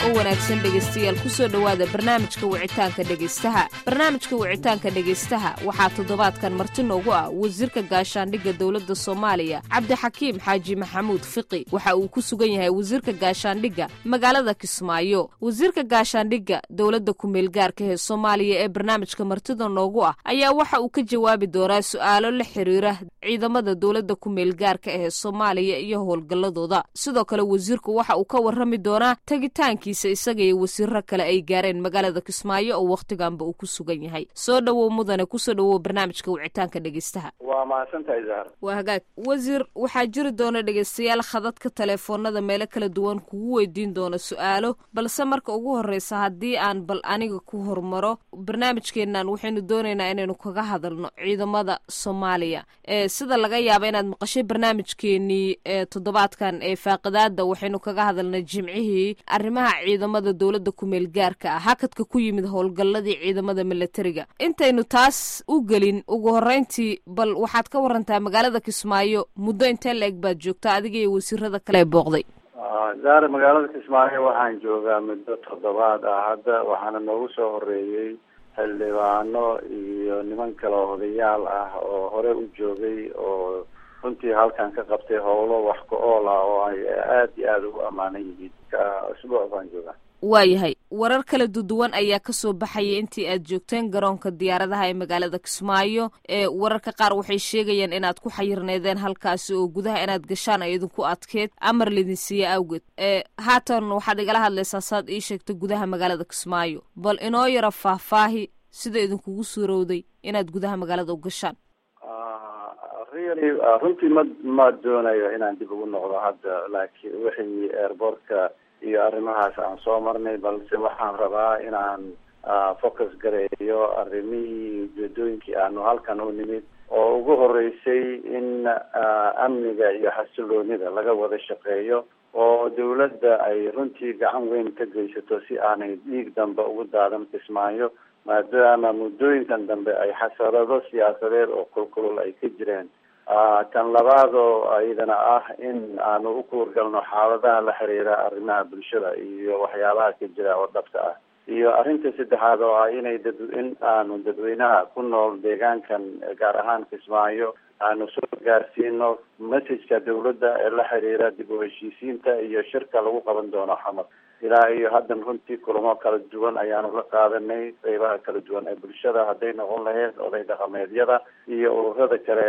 oo wanaagsan dhegaystayaal kusoo dhowaada barnaamijka wicitaanka dhegaystaha barnaamijka wicitaanka dhegaystaha waxaa toddobaadkan marti noogu ah wasiirka gaashaandhigga dowladda soomaaliya cabdixakiim xaaji maxamuud fiqi waxa uu ku sugan yahay wasiirka gaashaandhigga magaalada kismaayo wasiirka gaashaandhigga dowladda ku-meelgaarka ee soomaaliya ee barnaamijka martida noogu ah ayaa waxa uu ka jawaabi doonaa su-aalo la xiriira ciidamada dowladda ku-meelgaarka ee soomaaliya iyo howlgalladooda sidoo kale wasiirku waxa uu ka warrami doonaa tegitaankiisa isaga iyo wasiiro kale ay gaareen magaalada kismaayo oo wakhtiganba uu ku sugan yahay soo dhowow mudane kusoo dhowow barnaamijka wicitaanka dhegaystaha waa mahadsantahay zahar waa hagaag wasiir waxaa jiri doona dhegaystayaal khadadka teleefoonada meelo kala duwan kugu weydiin doona su-aalo balse marka ugu horreysa haddii aan bal aniga ku hormaro barnaamijkeennan waxaynu doonaynaa inaynu kaga hadalno ciidamada soomaaliya ee sida laga yaaba inaad maqashay barnaamijkeenii ee toddobaadkan ee faaqidaada waxaynu kaga hadalnay jimcihii arrimaha ciidamada dowladda ku-meel gaarka ah hakadka ku yimid howlgalladii ciidamada milatariga intaynu taas u gelin ugu horreyntii bal waxaad ka warantaa magaalada kismaayo muddo intee la eg baad joogta adiga iyo wasiirada kale ee booqday zahar magaalada kismaayo waxaan joogaa muddo toddobaad ah hadda waxaana noogu soo horeeyey xildhibaano iyo niman kale odayaal ah oo hore u joogay oo runtii halkan ka qabtay howlo wax ka-ool ah oo ay aada iyo aada ugu ammaanan yihiin isbuuc baan joogaa waayahay warar kala duduwan ayaa kasoo baxaya intii aad joogteen garoonka diyaaradaha ee magaalada kismaayo ee wararka qaar waxay sheegayaan inaad ku xayirneedeen halkaasi oo gudaha inaad gashaan ay idinku adkeed amar lidin siiye awgeed ee haatan waxaad igala hadlaysaa saad ii sheegtay gudaha magaalada kismaayo bal inoo yara faahfaahi sida idinkugu suurowday inaad gudaha magaalada u gashaan really runtii ma ma doonayo inaan dib ugu noqdo hadda laakiin wixii airbortka iyo arrimahaas aan soo marnay balse waxaan rabaa inaan focus gareeyo arrimihii ujeedooyinkii aanu halkan u nimid oo ugu horeysay in amniga iyo xasiloonida laga wada shaqeeyo oo dawladda ay runtii gacan weyn ka geysato si aanay dhiig dambe ugu daadan kismaayo maadaama muddooyinkan dambe ay xasarado siyaasadeed oo kulkulul ay ka jireen tan labaad oo iyadana ah in aanu u kuurgalno xaaladaha la xiriira arrimaha bulshada iyo waxyaabaha ka jira oo dhabta ah iyo arrinta saddexaad oo ah inay dad in aanu dadweynaha ku nool deegaankan gaar ahaan kismaayo aanu soo gaarsiino messageka dawladda ee la xiriira dib u heshiisiinta iyo shirka lagu qaban doono xamar ilaa iyo haddan runtii kulamo kala duwan ayaanu la qaadanay qeybaha kala duwan ee bulshada hadday noqon lahayd oday dhaqameedyada iyo ururada kale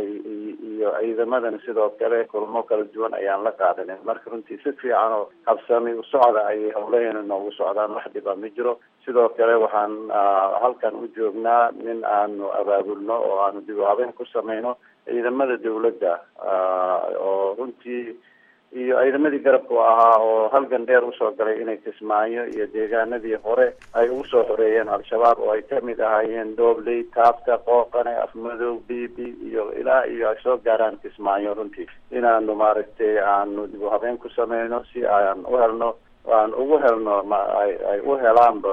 iyo ciidamadan sidoo kale kulamo kala duwan ayaan la qaadanay marka runtii si fiican oo habsami u socda ayay howlaheena noogu socdaan wax dhiba ma jiro sidoo kale waxaan halkan u joognaa nin aanu abaabulno oo aanu dib u habeen ku sameyno ciidamada dawladda oo runtii iyo ciidamadii garabka u ahaa oo halgan dheer usoo galay inay kismaayo iyo deegaanadii hore ay ugu soo xoreeyeen al-shabaab oo ay kamid ahaayeen doobley taabta qooqane afmadow bibi iyo ilaa iyo ay soo gaaraan kismaayo runtii inaanu maaragtay aanu dib u habeen ku sameyno si aan u helno aan ugu helno ay u helaanba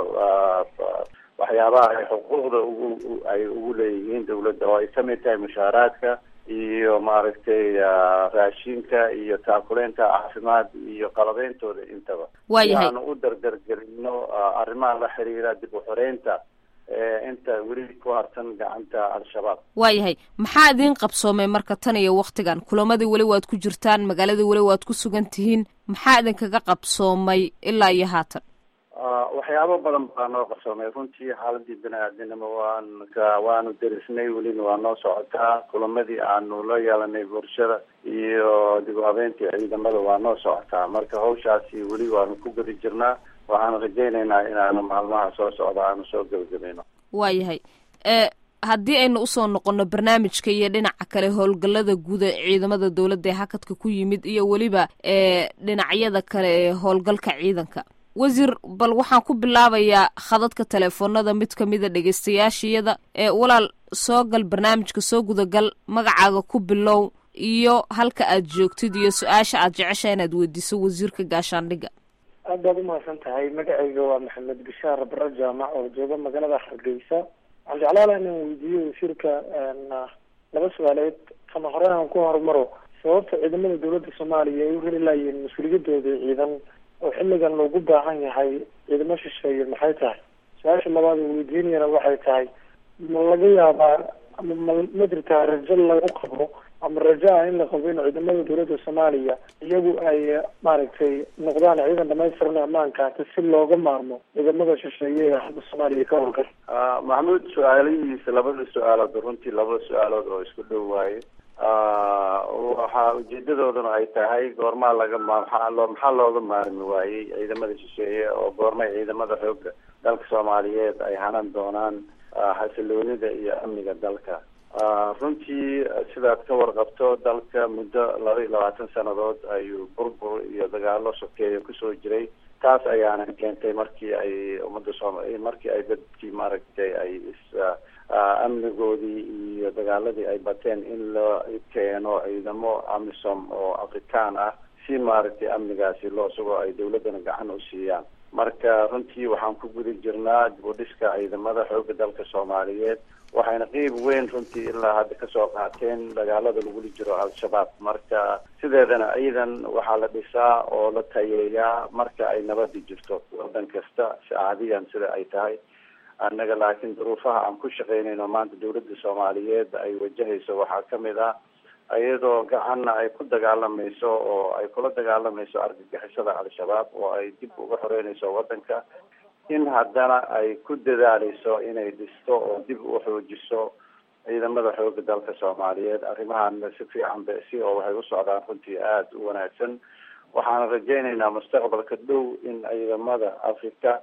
waxyaabaha ay xuquuqda ugu ay ugu leeyihiin dawladda oo ay kamid tahay mushaaraadka iyo maaragtay raashinka iyo taakuleynta caafimaad iyo qalabeyntooda intaba waayahay aanu u dardargelino arrimaha la xiriira dib u xoreynta inta weli ku harsan gacanta al-shabaab waayahay maxaa idiin qabsoomay marka tan iyo waktigan kulamadii weli waad ku jirtaan magaaladii weli waad ku sugan tihiin maxaa idinkaga qabsoomay ilaa iyo haatan waxyaabo badan baa noo qarsoomay runtii xaaladii bini-aadinimo waan waanu derisnay welina waa noo socotaa kulamadii aanu la yeelanay bulshada iyo dib u habeentii ciidamada waa noo socotaa marka hawshaasi weli waanu ku gudi jirnaa waxaan rajaynaynaa inaanu maalmaha soo socda aanu soo gebagabayno waayahay haddii aynu usoo noqono barnaamijka iyo dhinaca kale howlgallada guud ee ciidamada dowladda ee hakadka ku yimid iyo weliba dhinacyada kale ee howlgalka ciidanka wasiir bal waxaan ku bilaabayaa khadadka teleefoonada mid kamida dhegeystayaashiyada ee walaal soo gal barnaamijka soo gudagal magacaaga ku bilow iyo halka aad joogtid iyo su-aasha aad jecesha inaad weydiiso wasiirka gaashaandhigga aad baad umahadsan tahay magacayga waa maxamed bishaar bare jaamac oo jooga magaalada hargeysa waxaan jeclaan laha inaan weydiiyo wasiirka laba su-aaleed kama hore aan ku horumaro sababta ciidamada dowladda soomaaliya ay u heli laayeen mas-uuliyadooda ciidan oo xilligan loogu baahan yahay ciidamo shisheeye maxay tahay su-aasha labaad oo weydiinayana waxay tahay ma laga yaabaa ama ma ma jirtaa rajo lagu qabo ama rajo ah in la qabo in ciidamada dowladda soomaaliya iyagu ay maaragtay noqdaan ciidan dhamaystiran ammaankaasi si looga maarmo ciidamada shisheeye ee hadda soomaaliya ka howlgal maxamuud su-aalihiisa labada su-aalood runtii labada su-aalood oo isku dhow waaye waxaa ujeedadooduna ay tahay goormaa laga ma maxaa loo maxaa looga maarmi waayey ciidamada shisheeye oo goormay ciidamada xooga dalka soomaaliyeed ay hanan doonaan xasiloonida iyo amniga dalka runtii sidaad ka warqabto dalka muddo laba iyo labaatan sanadood ayuu burbur iyo dagaalo sokeeya kusoo jiray taas ayaana keentay markii ay ummadda sooma markii ay dadkii maaragtay ay is amnigoodii iyo dagaaladii ay bateen in loo keeno ciidamo amisom oo afrikaan ah si maaragtay amnigaasi loo sugo ay dawladdana gacan u siiyaan marka runtii waxaan ku guda jirnaa dib u dhiska ciidamada xooga dalka soomaaliyeed waxayna qeyb weyn runtii ilaa hadda kasoo qaateen dagaalada lagula jiro al-shabaab marka sideedana ciidan waxaa la dhisaa oo la tayeeyaa marka ay nabadi jirto wadan kasta saacadiyan sida ay tahay annaga laakiin duruufaha aan ku shaqeynayno maanta dawladda soomaaliyeed ay wajahayso waxaa kamid ah iyadoo gacanna ay ku dagaalamayso oo ay kula dagaalamayso argagixisada al-shabaab oo ay dib uga xoreynayso wadanka in haddana ay ku dadaaleyso inay dhisto oo dib u xoojiso ciidamada xooga dalka soomaaliyeed arrimahan si fiican ba si oo waxay u socdaan runtii aada u wanaagsan waxaana rajaynaynaa mustaqbalka dhow in ciidamada africa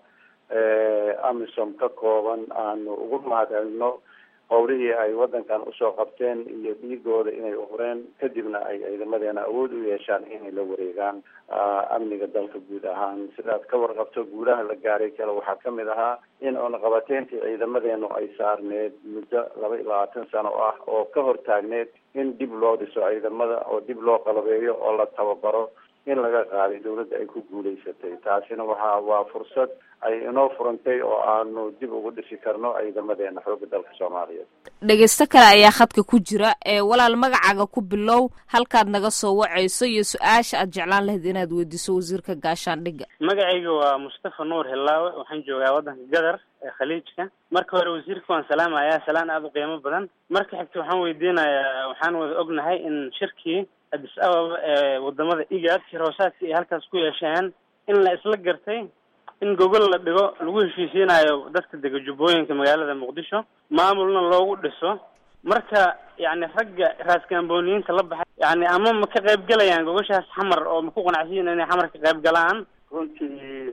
amisom ka kooban aanu ugu mahadcelino qowlihii ay wadankan usoo qabteen iyo dhiigooda inay uhureen kadibna ay ciidamadeena awood u yeeshaan inay la wareegaan amniga dalka guud ahaan sidaad ka warqabto guulaha la gaaray kale waxaa kamid ahaa in oonaqabateyntii ciidamadeenu ay saarneed muddo laba iyo labaatan sano ah oo ka hortaagneed in dib loo dhiso ciidamada oo dib loo qalabeeyo oo la tababaro in laga qaaday dawladda ay ku guulaysatay taasina waxa waa fursad ay inoo furantay oo aanu dib ugu dhisi karno ciidamadeena xooga dalka soomaaliyeed dhegeysto kale ayaa khadka ku jira ee walaal magacaaga ku bilow halkaad naga soo wacayso iyo su-aasha aad jeclaan lahayd inaad weydiiso wasiirka gaashaandhigga magacayga waa mustafa nuur hilaawe waxaan joogaa waddanka gadar ee khaliijka marka hore wasiirka waan salaamayaa salaan aada u qiimo badan marka xigta waxaan weydiinayaa waxaan wada ognahay in shirkii addis ababa ee wadamada igad shir hoosaadkii ay halkaas ku yeesheen in la isla gartay in gogol la dhigo lagu heshiisiinayo dadka dega jubbooyinka magaalada muqdisho maamulna loogu dhiso marka yacni ragga raaskambooniyiinta la baxay yani ama ma ka qayb galayaan gogoshaas xamar oo ma ku qanacsiyin inay xamar ka qayb galaan runtii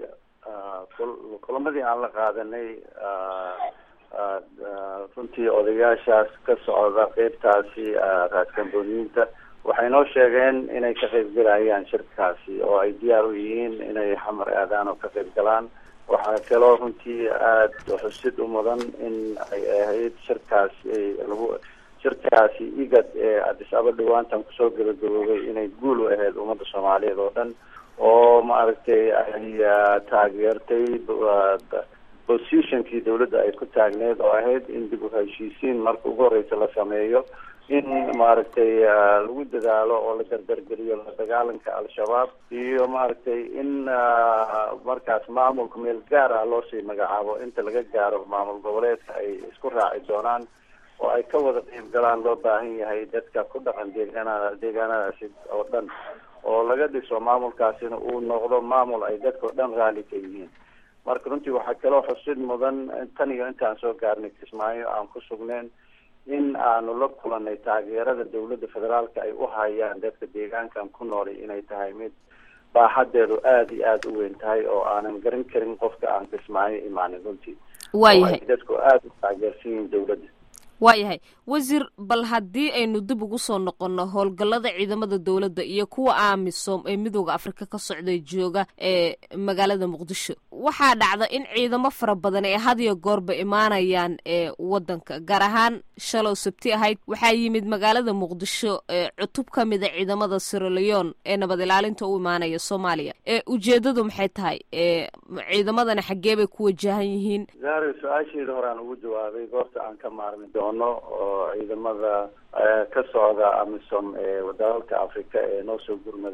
kulamadii aan la qaadanay runtii odayaashaas ka socda qeybtaasi raaskambooniyiinta waxay noo sheegeen inay ka qayb galayaan shirkaasi oo ay diyaar u yihiin inay xamar aadaan oo ka qayb galaan waxaa kaloo runtii aada xusid u mudan in ay ahayd shirkaasi lagu shirkaasi igad ee addis aba dhawaantan kusoo gabagaboobay inay guul u ahayd ummadda soomaaliyeed oo dhan oo maaragtay ay taageertay positionkii dawladda ay ku taagneed oo ahayd in dib u heshiisiin marka ugu horeysa la sameeyo in maaragtay lagu dadaalo oo la gardargeliyo la dagaalanka al-shabaab iyo maaragtay in markaas maamulka meel gaar ah loosii magacaabo inta laga gaaro maamul goboleedka ay isku raaci doonaan oo ay ka wada qeyb galaan loo baahan yahay dadka ku dhaqan deegaanada deegaanadaasi oo dhan oo laga dhiso maamulkaasina uu noqdo maamul ay dadka oo dhan raali ka yihiin marka runtii waxaa kaloo xusid mudan tan iyo intaan soo gaarnay kismaayo aan ku sugneyn in aanu la kulanay taageerada dawladda federaalka ay u hayaan dadka deegaankan ku noolay inay tahay mid baaxadeedu aada iyo aada u weyn tahay oo aanan garan karin qofka aan kismaayo imaanin runtii waayahay dadku aada u taageersan yihiin dawladda waayahay wasiir bal haddii aynu dib ugu soo noqonno howlgallada ciidamada dowladda iyo kuwa amisom ee midooda afrika ka socday jooga ee magaalada muqdisho waxaa dhacda in ciidamo fara badan ee hadiyo goorba imaanayaan ee wadanka gaar ahaan shalow sabti ahayd waxaa yimid magaalada muqdisho ee cutub ka mida ciidamada siraleon ee nabad ilaalinta u imaanaya soomaaliya ee ujeedadu maxay tahay ee ciidamadana xaggee bay ku wajahan yihiin zaari su-aasheeda horaan ugu jawaabay goorta aan ka maarmi doono oo ciidamada ka socda amisom ee dalalka africa ee noo soo gurmaday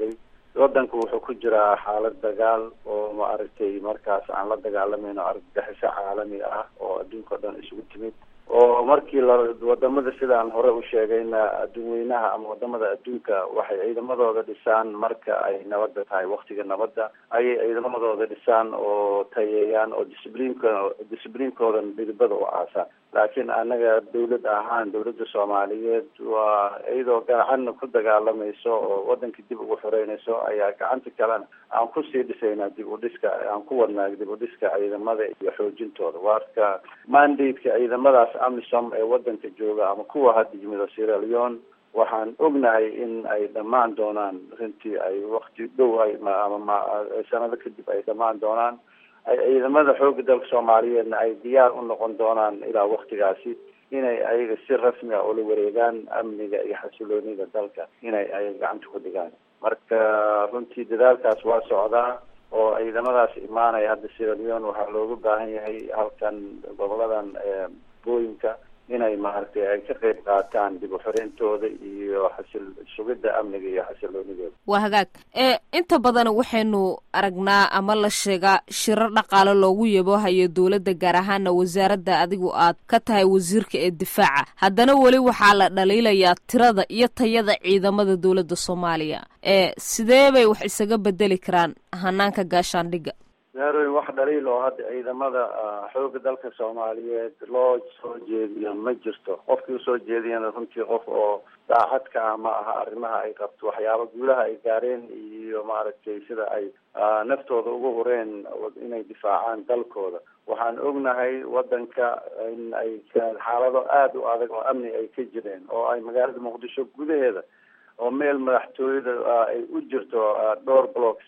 wadanku wuxuu ku jiraa xaalad dagaal oo maaragtay markaas aan la dagaalamayno argagixiso caalami ah oo adduunka o dhan isugu timid oo markii la wadamada sidaan hore u sheegayna adduun weynaha ama wadamada adduunka waxay ciidamadooda dhisaan marka ay nabadda tahay waktiga nabadda ayay ciidamadooda dhisaan oo tayeeyaan oo discibliinka discibliinkoodan dhidibada u aasaan laakiin anaga dawlad ahaan dawladda soomaaliyeed waa iyadoo gacanna ku dagaalamayso oo wadanka dib ugu xoreynayso ayaa gacanta kalena aan kusii dhisaynaa dib u dhiska aan ku wadnaa dib u dhiska ciidamada iyo xoojintooda waarka mandate-ka ciidamadaas amisom ee wadanka jooga ama kuwa hadda yimid oo sierra leone waxaan ognahay in ay dhammaan doonaan runtii ay wakti dhow ay ama sanado kadib ay dhammaan doonaan ay ciidamada xooga dalka soomaaliyeedna ay diyaar u noqon doonaan ilaa waktigaasi inay ayaga si rasmi a ula wareegaan amniga iyo xasiloonida dalka inay ayaga gacanta ku dhigaan marka runtii dadaalkaas waa socdaa oo ciidamadaas imaanaya hadda sierra leone waxaa looga baahan yahay halkan goboladan booyinka inay maaragtay ay ka qayb qaataan dib u xoreyntooda iyo xasil sugidda amniga iyo xasiloonidooda waa hagaag ee inta badan waxaynu aragnaa ama la sheegaa shirar dhaqaale loogu yaboohayo dowladda gaar ahaana wasaaradda adigu aad ka tahay wasiirka ee difaaca haddana weli waxaa la dhaliilayaa tirada iyo tayada ciidamada dowladda soomaaliya ee sidee bay wax isaga bedeli karaan hanaanka gaashaandhigga daarooyin wax dhaliil oo hadda ciidamada xooga dalka soomaaliyeed loo soo jeediyo ma jirto qofkii usoo jeediyana runtii qof oo daacadka ah ma aha arrimaha ay qabto waxyaaba guulaha ay gaareen iyo maaragtay sida ay naftooda ugu hureen inay difaacaan dalkooda waxaan ognahay wadanka in ay xaalado aada u adag oo amni ay ka jireen oo ay magaalada muqdisho gudaheeda oo meel madaxtooyada ay u jirto dhowr blocks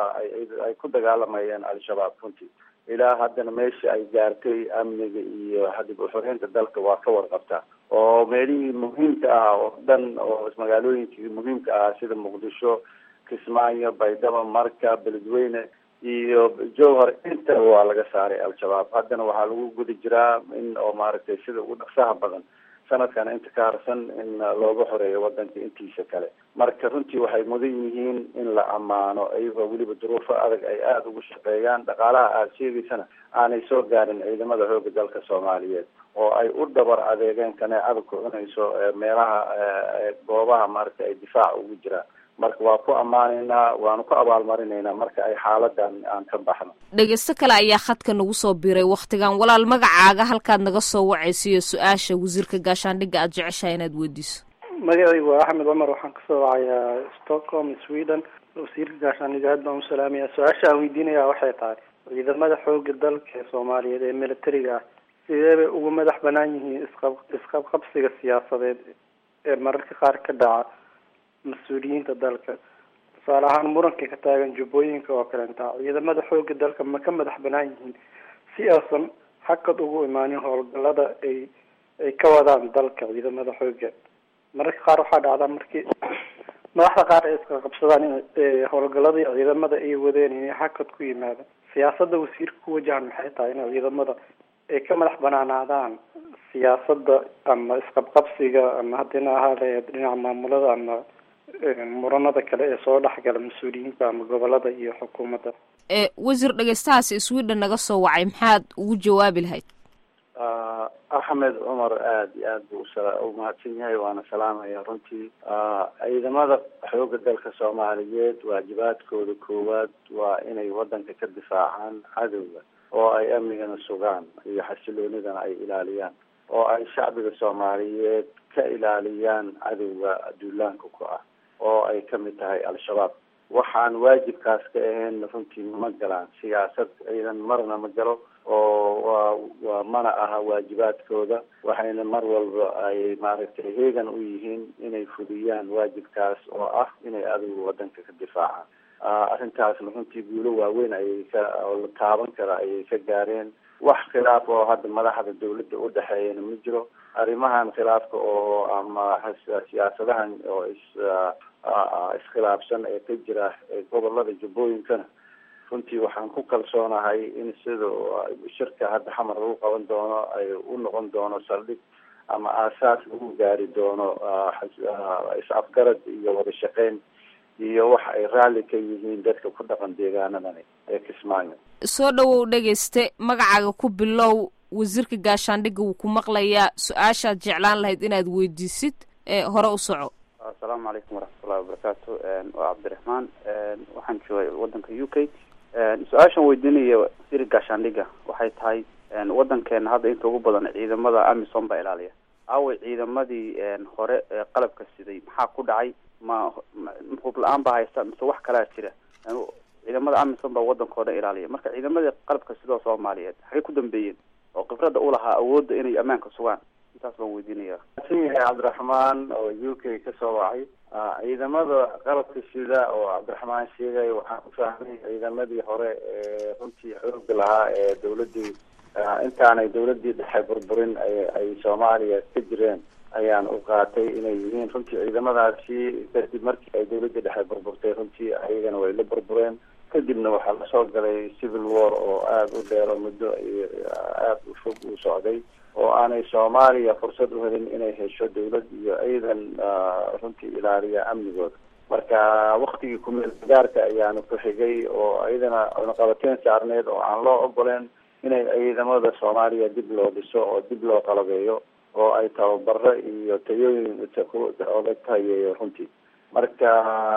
ay ku dagaalamayeen al-shabaab runtii ilaa haddana meesha ay gaartay amniga iyo dib u xoreynta dalka waa ka warqabtaa oo meelihii muhiimka ah oo dhan oo magaalooyinkii muhiimka ah sida muqdisho kismaayo baydhabo marka beledweyne iyo jowhar intaba waa laga saaray al-shabaab haddana waxaa lagu guda jiraa in oo maaragtay sida ugu dhaqsaha badan sanadkan inta ka harsan in looga xoreeyo wadanka intiisa kale marka runtii waxay mudan yihiin in la ammaano iyagoo weliba duruufo adag ay aada ugu shaqeeyaan dhaqaalaha aada sheegaysana aanay soo gaarin ciidamada xooga dalka soomaaliyeed oo ay u dhabar adeegeen kaneecada ku cunayso meelaha goobaha maaragta ay difaac ugu jiraan marka waa ku ammaanaynaa waanu ku abaalmarinaynaa marka ay xaaladan aan ka baxno dhegeysto kale ayaa khadka nagu soo biiray wakhtigan walaal magacaaga halkaad naga soo wacaysiiyo su-aasha wasiirka gaashaandhigga aada jeceshaha inaad weydiiso magacaygu waa axmed cumar waxaan kasoo wacayaa stockholm sweden wasiirka gaashaandhigga aad baan u salaamaya su-aasha aan weydiinaya waxay tahay ciidamada xooga dalka ee soomaaliyeed ee militariga ah sidee bay ugu madax banaan yihiin isqab isqabqabsiga siyaasadeed ee mararka qaar ka dhaca mas-uuliyiinta dalka tusaale ahaan muranka ka taagan jubbooyinka oo kalenta ciidamada xooga dalka ma ka madax banaan yihiin si aysan hakad ugu imaanin howlgalada ay ay ka wadaan dalka ciidamada xooga mararka qaar waxaa dhacdaa markii madaxda qaar ay iska qabsadaan in howlgaladii ciidamada ay wadeen inay hakad ku yimaada siyaasada wasiirka ku wajahan maxay tahay in ciidamada ay ka madax banaanaadaan siyaasada ama isqabqabsiga ama haddina ahaale dhinaca maamulada ama muranada kale ee soo dhexgala mas-uuliyiinta ama gobolada iyo xukuumadda ee wasiir dhegeystahaasi sweden naga soo wacay maxaad ugu jawaabi lahayd axmed cumar aada iyo aad buu u mahadsan yahay waana salaamaya runtii ciidamada xooga dalka soomaaliyeed waajibaadkooda koowaad waa inay wadanka ka difaacaan cadowga oo ay amnigana sugaan iyo xasiloonidana ay ilaaliyaan oo ay shacbiga soomaaliyeed ka ilaaliyaan cadowga duulaanka ku ah oo ay kamid tahay al-shabaab waxaan waajibkaas ka ahayn runtii ma galaan siyaasad ciidan marna ma galo oo waa waa mana aha waajibaadkooda waxayna mar walba ay maaragtay heegan u yihiin inay fuliyaan waajibkaas oo ah inay adigu wadanka ka difaacaan arrintaasna runtii guulo waaweyn ayay ka oo la taaban kara ayay ka gaareen wax khilaaf oo hadda madaxda dawladda u dhexeeyana ma jiro arrimahan khilaafka oo ama siyaasadahan oo is iskhilaafsan ee ka jira gobolada jubbooyinkana runtii waxaan ku kalsoonahay in sida shirka hadda xamar lagu qaban doono ay u noqon doono saldhig ama aasaas lagu gaari doono is-afgarad iyo wada shaqeyn iyo waxa ay raalli ka yihiin dadka ku dhaqan deegaanadani ee kismaayo soo dhawow dhegayste magacaaga ku bilow wasiirka gaashaandhigga wuu ku maqlayaa su-aashaad jeclaan lahayd inaad weydiisid ee hore u soco asalaamu calaykum waraxmatullahi wabarakaatu waa cabdiraxmaan waxaan joogay wadanka u k su-aashan weydiinaya wasiirka gaashaandhigga waxay tahay wadankeena hadda inta ugu badan ciidamada amisom baa ilaaliya aaway ciidamadii hore ee qalabka siday maxaa ku dhacay ma hub la-aan baa haysta mise wax kalaa jira ciidamada amisom baa wadankao dhan ilaaliya marka ciidamadii qalabka sidoo soomaaliyeed xagay ku dambeeyeen oo khibrada ulahaa awoodda inay ammaanka sugaan intaas baan weydiinaya san yahay cabdiraxmaan oo u k kasoo wacay ciidamada qalabka sida oo cabdiraxmaan sheegay waxaan ku fahmay ciidamadii hore ee runtii xooga lahaa ee dawladii intaanay dawladii dhexe burburin ay soomaaliya ka jireen ayaan u qaatay inay yihiin runtii ciidamadaasi kadib markii ay dawladii dhexe burburtay runtii ayagana way la burbureen kadibna waxaa lasoo galay civil war oo aada u dheer oo muddo aada u fog uu socday oo aanay soomaaliya fursad u helin inay hesho dawlad iyo ciidan runtii ilaaliya amnigooda marka waktigii kumeel gaarka ayaanu ku xigay oo iyadana cunaqabateyn saarneed oo aan loo ogoleen inay ciidamada soomaaliya dib loo dhiso oo dib loo qalabeeyo oo ay tababaro iyo tayooyin la tayeeyo runtii marka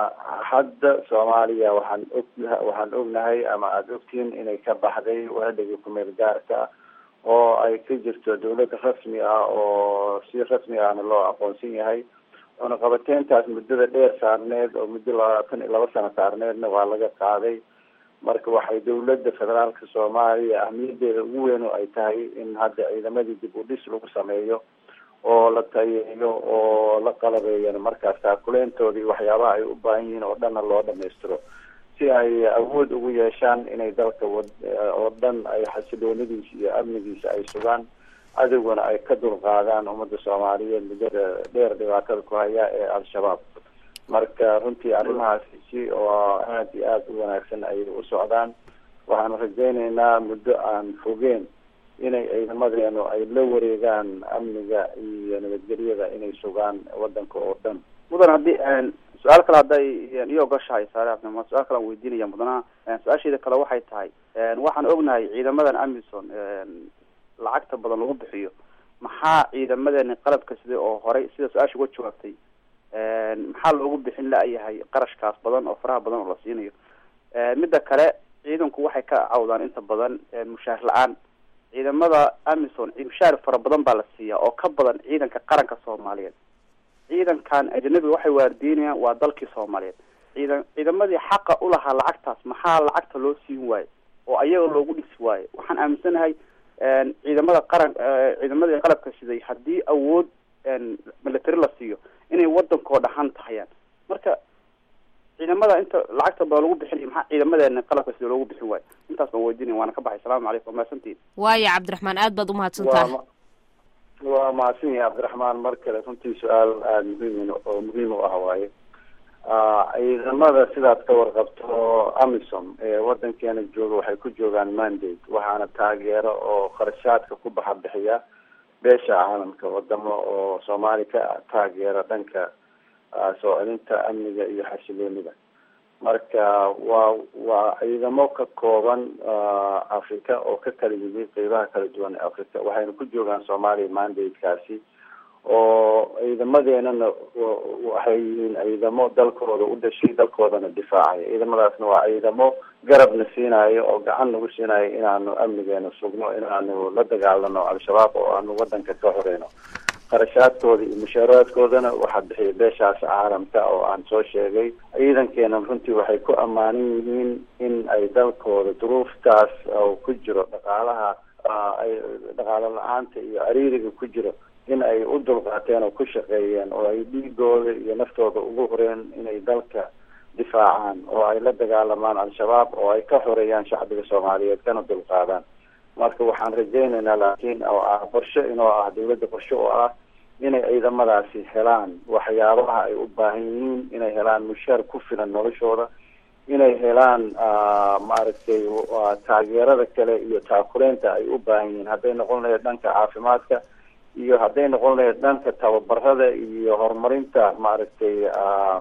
hadda soomaaliya waxaan og waxaan ognahay ama aada ogtihiin inay ka baxday waadhigii kumeel gaarka oo ay ka jirto dawlad rasmi ah oo si rasmi ahna loo aqoonsan yahay cunaqabateyntaas muddada dheer saarneed oo muddo labaatan iyo laba sano saarneedna waa laga qaaday marka waxay dawladda federaalka soomaaliya ahmiyadeeda ugu weyn oo ay tahay in hadda ciidamadii dib u dhis lagu sameeyo oo la tayeeyo oo la qalabeeyana markaas taakuleyntoodii waxyaabaha ay u baahan yihiin oo dhanna loo dhamaystiro si ay awood ugu yeeshaan inay dalka oo dhan ay xasiloonidiisa iyo amnigiisa ay sugaan cadowgana ay ka dulqaadaan ummadda soomaaliyeed muddada dheer dhibaatada ku haya ee al-shabaab marka runtii arrimahaasi si oo aada iyo aada u wanaagsan ayay u socdaan waxaanu rajaynaynaa muddo aan fogeen inay ciidamadeenu ay la wareegaan amniga iyo nabadgelyada inay sugaan wadanka oo dhan mudan haddii su-aal kale hadday iyo ogoshahay saare cabdima su-aal kale aan weydiinaya mudanaha su-aasheeda kale waxay tahay waxaan ognahay ciidamadan amison lacagta badan lagu bixiyo maxaa ciidamadeeni qalabka sida oo horey sida su-aasha uga jawaabtay maxaa loogu bixin la-yahay qarashkaas badan oo faraha badan oo la siinayo midda kale ciidanku waxay ka cawdaan inta badan mushaar la-aan ciidamada amison mushaar fara badan baa la siiyaa oo ka badan ciidanka qaranka soomaaliyeed ciidankan ajanabiga waxay waardiinayaan waa dalkii soomaaliyeed ciidan ciidamadii xaqa ulahaa lacagtaas maxaa lacagta loo siin waayo oo ayaga loogu dhisi waayo waxaan aaminsanahay ciidamada qaran ciidamadii qalabka siday haddii awood military la siiyo inay wadankoo dhahan tahayaan marka ciidamada inta lacagta badan lagu bixinay maxaa ciidamadeena qalabka sida loogu bixin waayo intaas baan weydiinaya waana ka baxay asalamu calaykum mahadsantiin waaya cabdiraxmaan aad baad umahadsan tahay waa mahadsan yahay cabdiraxmaan mar kale runtii su-aal aada muhiim oo muhiim u ah waaye ciidamada sidaad ka warqabto amisom ee wadankeena jooga waxay ku joogaan mandate waxaana taageero oo kharashaadka ku baxa bixiya beesha caalamka wadamo oo soomaali ka taageera dhanka soo celinta amniga iyo xasiloonida marka waa waa ciidamo ka kooban africa oo ka kala yimi qeybaha kala duwan ee africa waxayna ku joogaan soomaaliya mandate-kaasi oo ciidamadeenana waxay yihiin ciidamo dalkooda u dhashay dalkoodana difaacaya ciidamadaasna waa ciidamo garabna siinayo oo gacan nagu siinayo inaanu amnigeena sugno inaanu la dagaalano al-shabaab oo aanu wadanka ka horeyno qarashaadkooda iyo mushaaraadkoodana waxaa bixiya beeshaas caalamka oo aan soo sheegay ciidankeena runtii waxay ku ammaanan yihiin in ay dalkooda duruuftaas oo ku jiro dhaqaalaha ay dhaqaalo la-aanta iyo cariiriga ku jiro in ay u dulqaateen oo ku shaqeeyeen oo ay dhiigooda iyo naftooda ugu horeen inay dalka difaacaan oo ay la dagaalamaan al-shabaab oo ay ka xoreeyaan shacbiga soomaaliyeed kana dulqaadaan marka waxaan rajaynaynaa laakiin oo ah qorshe inoo ah dawladda qorshe oo ah inay ciidamadaasi helaan waxyaabaha ay u baahan yihiin inay helaan mushaar ku filan noloshooda inay helaan maaragtay taageerada kale iyo taakuleynta ay u baahan yihiin hadday noqon lahayd dhanka caafimaadka iyo hadday noqon lahayd dhanka tababarada iyo horumarinta maaragtay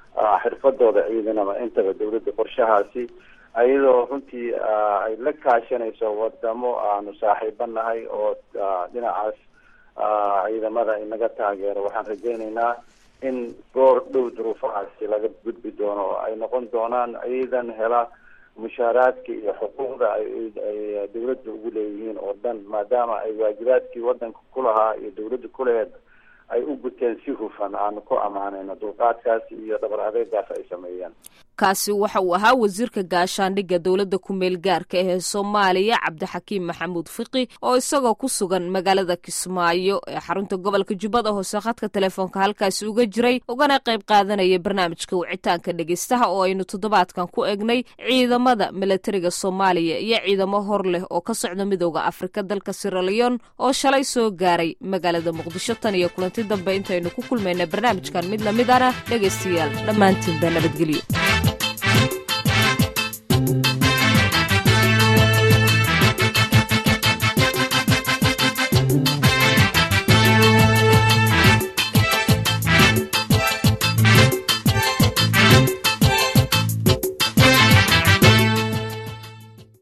xirfadooda ciidanama intaba dawladda qorshahaasi ayadoo runtii ay la kaashanayso wadamo aanu saaxiiba nahay oo dhinacaas ciidamada inaga taageero waxaan rajaynaynaa in goor dhow duruufahaasi laga gudbi doono oo ay noqon doonaan ciidan hela mushaaraadka iyo xuquuqda ay dawladda ugu leeyihiin oo dhan maadaama ay waajibaadkii wadanka kulahaa iyo dawladda kuleheed ay u guteen si hufan aanu ku ammaanayno dulqaadkaas iyo dhabar adeegaas ay sameeyeen kaasi waxa uu ahaa wasiirka gaashaandhigga dowladda ku-meel gaarka ee soomaaliya cabdixakiim maxamuud fiqi oo isagoo ku sugan magaalada kismaayo ee xarunta gobolka jubbada hoose khadka telefoonka halkaasi uga jiray ugana qayb qaadanaya barnaamijka wicitaanka dhegeystaha oo aynu toddobaadkan ku egnay ciidamada milatariga soomaaliya iyo ciidamo hor leh oo ka socda midooda afrika dalka siraleon oo shalay soo gaaray magaalada muqdisho tan iyo kulanti dambe intaynu ku kulmayna barnaamijkan mid lamid ana dhegeystayaal dhammaantiinba nabadgelyo